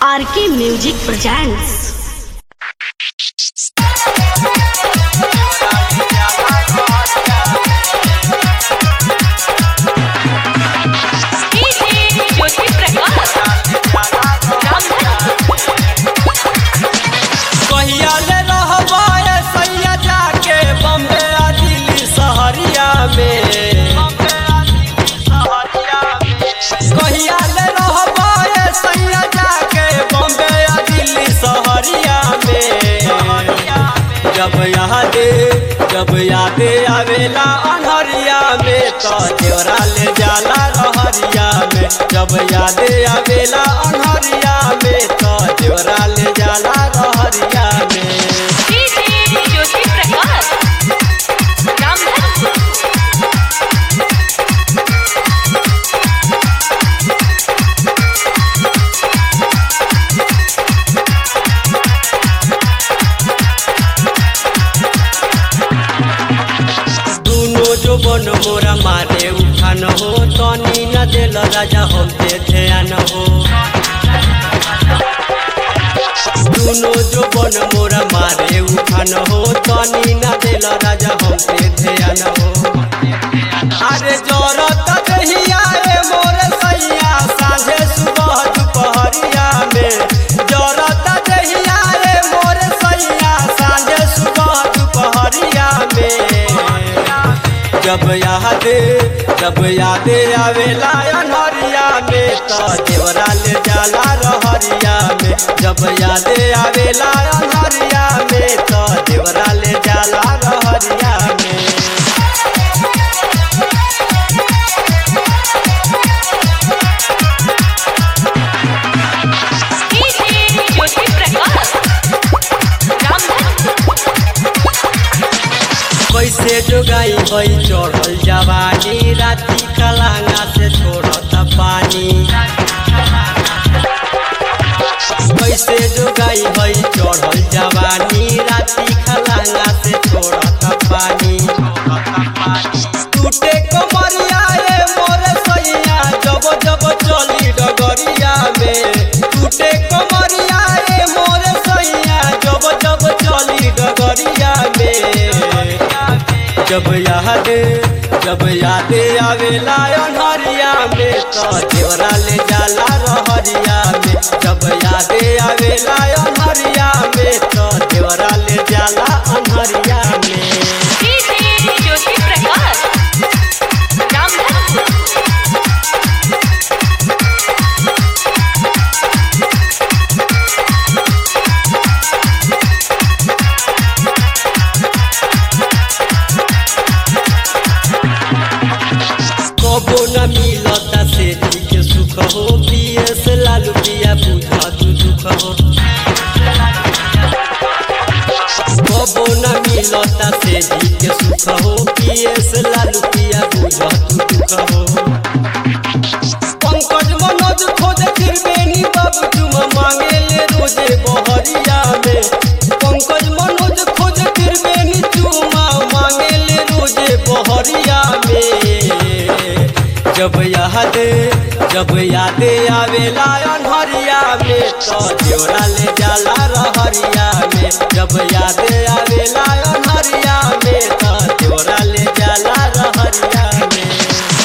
RK music presents Jyoti Prakash कहिया ले रहबा ए सैया जाके बम्बे आ दिल्ली सहरिया में कहिया ले रहबा ए सैया जाके बम्बे आ दिल्ली सहरिया में जब यादे जब यादे आवेला अनहरिया में तो देवरा ले जाला रहरिया में जब यादे आवेला अनहरिया में तो देवरा ले जाला रहरिया में ज्योति प्रकाश रामधन दुनो जो बन मोरा मारे उठान हो तनी न दिल राजा हम पे ध्यान हो दुनो जो बन मोरा मारे उठान हो तनी न दिल राजा हम पे ध्यान हो अरे जरत दहिया रे मोर सैया साँझे सुबह दुपहरिया में जरत दहिया रे मोर सैया साँझे सुबह दुपहरिया में जब यादे जब यादे आवेला अनहरिया में तो देवरा ले जाला रहरिया में जब यादे आवेला अनहरिया में तो देवरा ले जाला रहरिया में ज्योति प्रकाश रामधन कैसे जोगाई भई चढ़ल जवानी राती कलांगा से छोड़त पानी कैसे जोगाई भई चढ़ल जवानी राती कलांगा से छोड़त पानी टूटे कमरिया ए मोर सैया जब जब चली डगरिया में टूटे कमरिया ए मोर सैया जब जब चली डगरिया में जब याद जब याद आवेला अनहरिया में तो देवरा ले जाला रहरिया में जब याद आवेला अनहरिया में तो देवरा ले जाला अनहरिया में ज्योति प्रकाश रामधन कबो न मिलता से के सुख हो पियस लालू पिया बुझा तू दुख हो कबो न मिलता से के सुख हो पियस लालू पिया बुझा तू दुख हो पंकज मनोज खोज त्रिवेणी बाबू तुम मांगे ले रोजे बहरिया में पंकज मनोज खोज त्रिवेणी तुम मांगे ले रोजे बहरिया में जब याद जब याद आवेला अनहरिया में तो देवरा ले जाला रहरिया में जब याद आवेला अनहरिया में तो देवरा ले जाला रहरिया में